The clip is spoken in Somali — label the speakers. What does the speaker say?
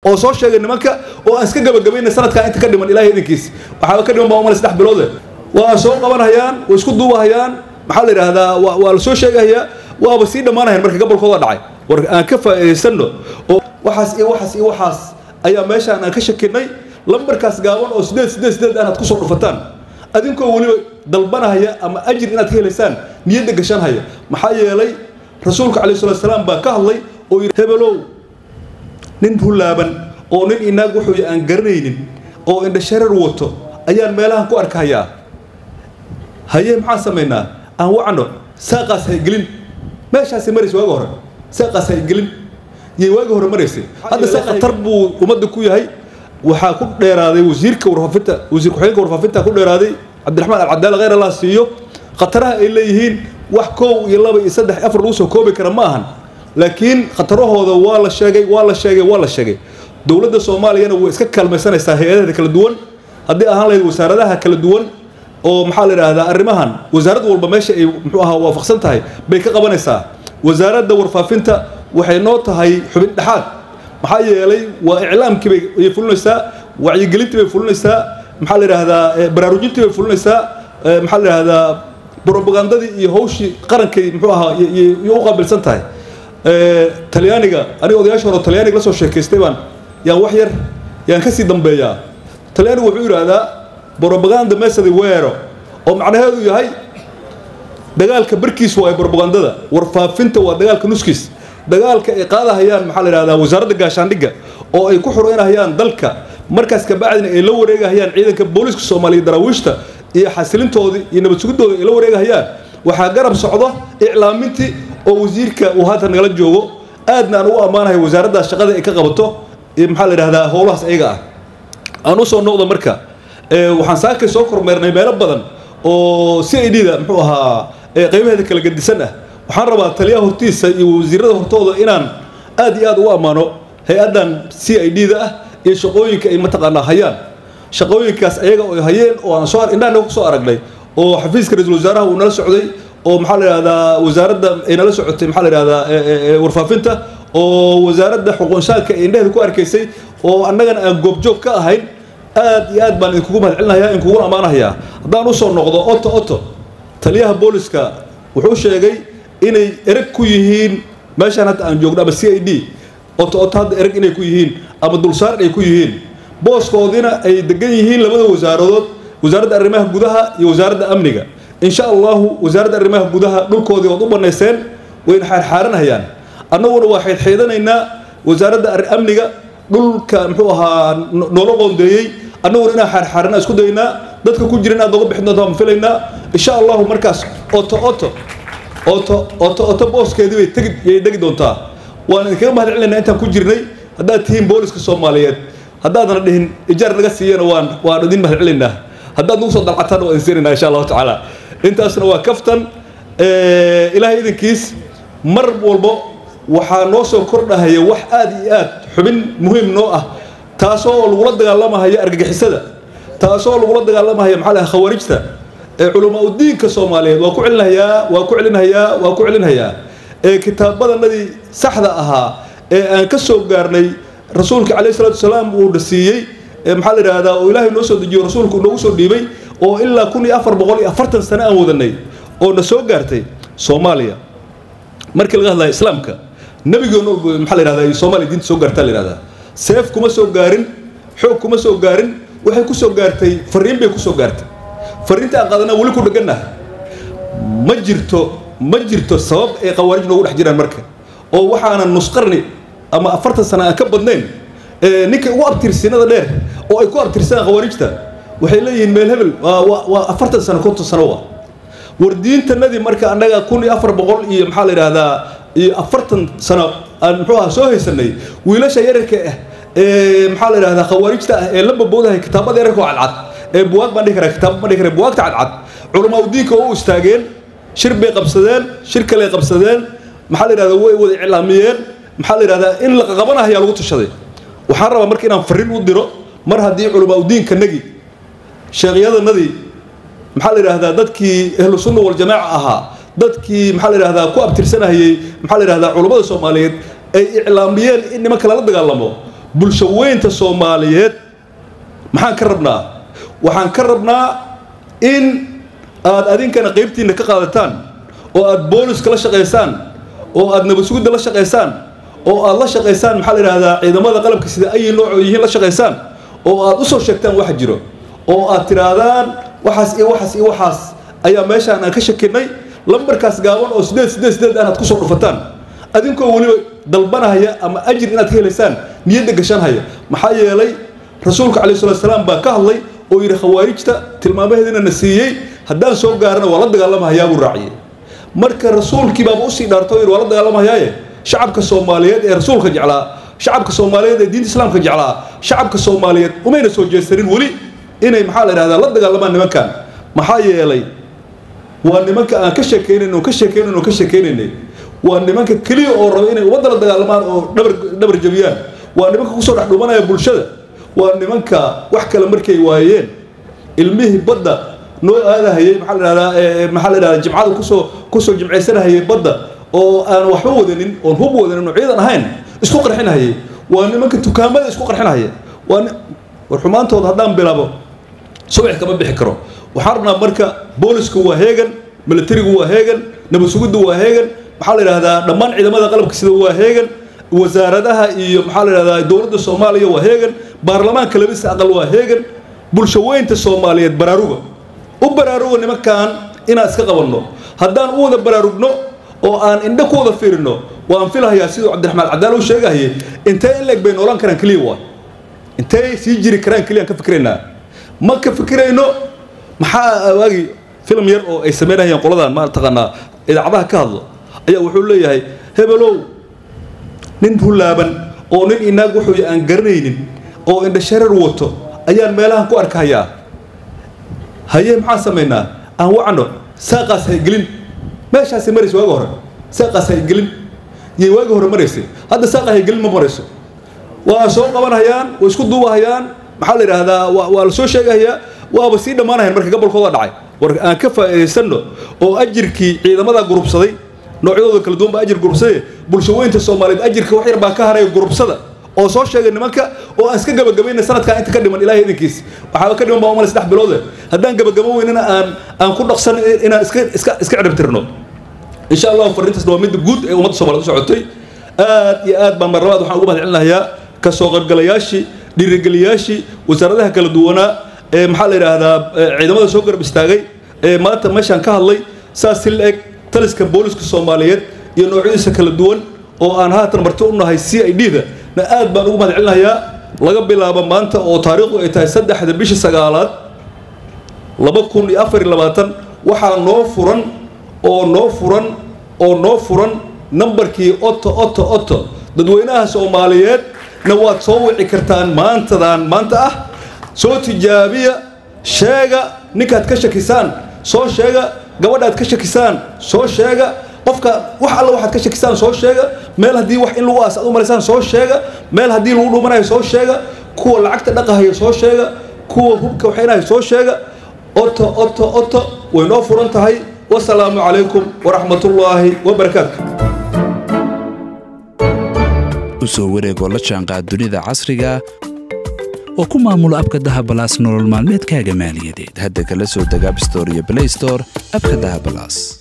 Speaker 1: oo soo sheegay nimanka oo aan iska gabagabayna sanadkaa inta ka dhiman ilahay idinkiis waxaaba ka dhiman baa umale saddex biloode waa soo qabanhayaan way isku duubahayaan maxaa la yidhaahdaa waa la soo sheegahayaa waaba sii dhammaanahayan marka gobolkooda dhacay war aan ka faa'iidaysanno oo waxaas iyo waxaas iyo waxaas ayaa meeshaan aan ka shakinay lambarkaas gaaban oo sideed sideed sideed aanaad kusoo dhufataan adinkoo weliba dalbanahaya ama ajir inaad ka helaysaan niyadda gashanhaya maxaa yeelay rasuulka calayhi salatu salaam baa ka hadlay oo yidhi hebelow nin hulaaban oo nin inaag wuxuu aan garanaynin oo indhashareer wato ayaan meelahan ku arkahayaa haye maxaan samaynaa aan wacno saaqaas haygelin meeshaasay maraysa waagi hore saaqaas haygelin yay waagi hore maraysay hadda se khatar buu ummadda ku yahay waxaa ku dheeraaday wasiirka warfaafinta wasiir ku-xigeenka warfaafinta ku dheeraaday cabdiraxmaan alcadaala kheyr allah siiyo khataraha ay leeyihiin wax koow iyo laba iyo saddex afar lagu soo koobi kara ma ahan laakiin khatarahooda waa la sheegay waa la sheegay waa la sheegay dowladda soomaaliyana way iska kaalmaysanaysaa hay-adaheeda kala duwan haddii ahaan lahayd wasaaradaha kala duwan oo maxaa la yidhaahdaa arrimahan wasaarad walba meesha ay muxuu ahaa waafaqsan tahay bay ka qabanaysaa wasaaradda warfaafinta waxay noo tahay xubin dhexaad maxaa yeelay waa iclaamkii bay ayay fulinaysaa wacyigelintii bay fulinaysaa maxaa la yidhaahdaa baraarujintii bay fulinaysaa maxaa la yidhaahdaa brobagandadii iyo hawshii qarankay muxuu ahaa iyo u qaabilsan tahay talyaaniga aniga odayaasha hore talyaaniga la soo sheekaystay baan yaan wax yar yaan kasii dambeeyaa talyaanigu wuxuu yidhaahdaa brobaganda mesadi weero oo macnaheedu yahay dagaalka barkiis waa brobagandada warfaafinta waa dagaalka nuskiis dagaalka ay qaadahayaan maxaa la yidhahdaa wasaaradda gaashaandhigga oo ay ku xureynahayaan dalka markaas kabacdina ay la wareegahayaan ciidanka booliiska soomaaliya daraawiishta iyo xasilintoodii iyo nabad sugidooda ay la wareegahayaan waxaa garab socdo iclaamintii oo wasiirka uu haatan nagala joogo aadna aan ugu ammaanahay wasaaraddaas shaqada ay ka qabato maxaa la yidhahdaa howlahaas ayaga ah aan usoo noqdo marka waxaan saakay soo kormeernay meelo badan oo c i d da muxuu ahaa qeybaheeda kala gedisan ah waxaan rabaa taliyaha hortiisa iyo wasiirada hortooda inaan aad iyo aad ugu ammaano hay-addan c i d da ah iyo shaqooyinka ay mataqaanaa hayaan shaqooyinkaas ayaga oo hayeen oo aan soo indhahna kusoo aragnay oo xafiiska ra-iisul wasaaraha uu nala socday oo maxaa la yidhahdaa wasaaradda ay nala socotay maxaa la yidhahdaa warfaafinta oo wasaaradda xuquunshaadka ay indhaheeda ku arkaysay oo annagana aan goobjoog ka ahayn aad iyo aad baan idinkugu mahadcelinayaa idinkuguna ammaanahayaa haddaan usoo noqdo oto oto taliyaha booliska wuxuu sheegay inay ereg ku yihiin meeshaan hadda aan joogno ama c i d oto oto hadda ereg inay ku yihiin ama dulsaar ay ku yihiin booskoodina ay degan yihiin labada wasaaradood wasaaradda arrimaha gudaha iyo wasaaradda amniga insha allahu wasaaradda arrimaha gudaha dhulkoodii waad u banayseen wayna xaarxaaranayaan annaguna waa xeydxeydanaynaa wasaaradda amniga dhulka muxuu ahaa noola qoondeeyey annaguna inaan xaarxaarana isku daynaa dadka ku jira inaad nooga bixin doontaa ma filaynaa insha allahu markaas oto oto oto oto oto booskeedii bay tegi yay degi doontaa waan idinkaga mahad celinaynaa intaan ku jirnay haddaad tihiin booliska soomaaliyeed haddaadana dhihin ijaar naga siiyana waan waan idin mahad celinaynaa haddaad nagu soo dalcataan waa idin siinaynaa insha allahu tacaala intaasna waa kaftan ilaahay idinkiis mar walbo waxaa noo soo kordhahaya wax aad iyo aad xubin muhiim noo ah taasoo lagula dagaalamahaya argagixisada taasoo lagula dagaalamahaya maxaa laha khawaarijta ee culamaa udiinka soomaaliyeed waa ku celinayaa waa ku celinayaa waa ku celinayaa ee kitaabadanadii saxda ahaa ee aan ka soo gaarnay rasuulka calayhi salatu wasalaam uu dhasiiyey ee maxaa la yidhahdaa oo ilaahay noo soo dejiyo rasuulku noogu soo dhiibay oo ilaa kun iyo afar boqol iyo afartan sano aan wadanay oo na soo gaartay soomaaliya markii laga hadlaya islaamka nabigoona maxaa la yidhahdaa soomaaliya diinta soo gaartaa la yidhahdaa seef kuma soo gaarin xoog kuma soo gaarin waxay ku soo gaartay fariin bay ku soo gaartay fariinta aan qaadanaa weli ku dhegannah ma jirto ma jirto sabab ay khawaarij noogu dhex jiraan marka oo waxaanan nusqarni ama afartan sano aan ka badnayn ninka ugu abtirsinada dheer oo ay ku abtirsadaan khawaarijta waxay leeyihiin meel hebel waa afartan sano konton sano wa war diintanadii marka annaga kun iyo afar boqol iyo maxaa la yidhahdaa iyo afartan sano aan muxuu aha soo haysanay wiilasha yararka ah ee maxaa la yidhahdaa khawaarijta ah ee la baboodahay kitaabada yararka oo cadcad ee buwaag baan dhihi karaa kitaab baan dhihi karaa buwaagta cadcad culamaa udiinka oo u istaageen shir bay qabsadeen shir kale qabsadeen maxaa la yidhahdaa way wada iclaamiyeen maxaa la yidhahdaa in la qabanaya lagu tashaday waxaan rabaa marka inaan fariin u diro mar haddii culamaa udiinka nagi sheekyadanadii maxaa la yidhahdaa dadkii ahlu sunna waljamaaca ahaa dadkii maxaa la yidhahdaa ku abtirsanayay maxaa la yidhahdaa culummada soomaaliyeed ay iclaamiyeen in nimanka lala dagaalamo bulsho weynta soomaaliyeed maxaan ka rabnaa waxaan ka rabnaa in aad adinkana qaybtiinna ka qaadataan oo aad booliska la shaqaysaan oo aad nabadsugidda la shaqaysaan oo aad la shaqaysaan maxaa la yidhahdaa ciidamada qalabka sida ayi nooc yihiin la shaqaysaan oo aad usoo sheegtaan waxa jiro oo aad tidhaahdaan waxaas iyo waxaas iyo waxaas ayaa meeshaan aan ka shakinay lambarkaas gaaban oo sideed sideed sideed aan aad kusoo dhufataan adinkoo weliba dalbanahaya ama ajir inaad ka helaysaan niyadda gashanhaya maxaa yeelay rasuulka calayhi salatu salaam baa ka hadlay oo yidhi khawaarijta tilmaamaheedina na siiyey haddaan soo gaarana waa la dagaalamahayaa buu raaciyey marka rasuulkii baaba usii dhaarta oo yidhi waa la dagaalamahayaaye shacabka soomaaliyeed ee rasuulka jeclaa shacabka soomaaliyeed ee diinta islaamka jeclaa shacabka soomaaliyeed umayna soo jeesanin weli inay maxaa la yidhahdaa la dagaalamaan nimankan maxaa yeelay waa nimanka aan ka sheekeynayn oo ka sheekeynayn oo ka sheekeynaynay waa nimanka keliya oo raba inay ummadda la dagaalamaan oo dhabar dhabar jabiyaan waa nimanka kusoo dhex dhumanaya bulshada waa nimanka wax kale markay waayeen ilmihii badda noo aadahayay maxaa la yidhahdaa maxaa la yidhahdaa jimcada kusoo kusoo jimcaysanahayay badda oo aan waxba wadanin oon hub wadanin oo ciidan ahayn isku qarxinahayay waa nimanka dukaamada isku qarxinahaya waa war xumaantooda haddaan bilaabo subax kama bixi karo waxaan rabnaa marka boolisku waa heegan militarigu waa heegan nabad sugiddu waa heegan maxaa la yidhahdaa dhammaan ciidamada qalabka sida waa heegan wasaaradaha iyo maxaa la yidhahdaa dowladda soomaaliya waa heegan baarlamaanka labisa aqal waa heegan bulsho weynta soomaaliyeed baraaruga u baraaruga nimankan inaan iska qabanno haddaan u wada baraarugno oo aan indho ku wada fiirino waan filahayaa siduu cabdiraxmaan cadaal uu sheegahayay intee in leeg bay noolaan karaan keliya waa intee sii jiri karaan keliya aan ka fikiraynaa ma ka fikirayno maxaa waagi filim yar oo ay samaynayaan qoladan ma taqaanaa idaacadaha ka hadlo ayaa wuxuu leeyahay hebelow nin hulaaban oo nin inaag wuxuu aan garanaynin oo indhashareer wato ayaan meelahan ku arkahayaa haye maxaan samaynaa aan wacno saaqaas haygelin meeshaasay maraysa waagi hore saaqaas haygelin yay waagi hore maraysay hadda saaqa haygelin ma marayso waa soo qabanhayaan way isku duubahayaan maxaa la yidhaahdaa waa la soo sheegahayaa waaba sii dhammaanayaan marka gobolkooda dhacay war aan ka faa'iidaysanno oo ajirkii ciidamada gurubsaday noocyadooda kala duwan baa ajir gurubsade bulsho weynta soomaaliyeed ajirka wax yar baa ka haraya gurubsada oo soo sheegay nimanka oo aan iska gabagabayna sanadkaa inta ka dhiman ilahay idinkiis waxaaba ka dhiman baa umale saddex biloode haddaan gabagabo weynana aan aan ku dhaqsan inaan iska iska iska ciribtirno insha allahu fariintaasna waa midda guud ee ummadda soomaaliyed u socotay aad iyo aad baan marlabaad waxaan ugu mahad celinayaa ka soo qaybgalayaashii dhiirigeliyaashii wasaaradaha kala duwanaa ee maxaa la yidhaahdaa ciidamada soo garab istaagay ee maanta meeshaan ka hadlay saas si la-eg taliska booliska soomaaliyeed iyo noocyadiisa kala duwan oo aan haatan marti u nahay c i d da na aad baan ugu mahad celinayaa laga bilaabo maanta oo taariikhdu ay tahay saddexda bisha sagaalaad laba kun iyo afar iyo labaatan waxaa noo furan oo noo furan oo noo furan nambarkii oto oto oto dadweynaha soomaaliyeed na waad soo wici kartaan maantadan maanta ah soo tijaabiya sheega ninkaad ka shakisaan soo sheega gabadhaad ka shakisaan soo sheega qofka wax alla waxaad ka shakisaan soo sheega meel haddii wax in lagu aas aad u malaysaan soo sheega meel haddii lagu dhumanayo soo sheega kuwa lacagta dhaqahayo soo sheega kuwa hubka waxaynahay soo sheega oto oto oto way noo furan tahay wasalaamu calaykum waraxmatullaahi wabarakaatu
Speaker 2: usoo wareegoo la jaanqaad dunida casriga oo ku maamulo abka dahabalaas nolol maalmeedkaaga maaliyadeed hadda kala soo deg abstore iyo blaystore abka dahabalaas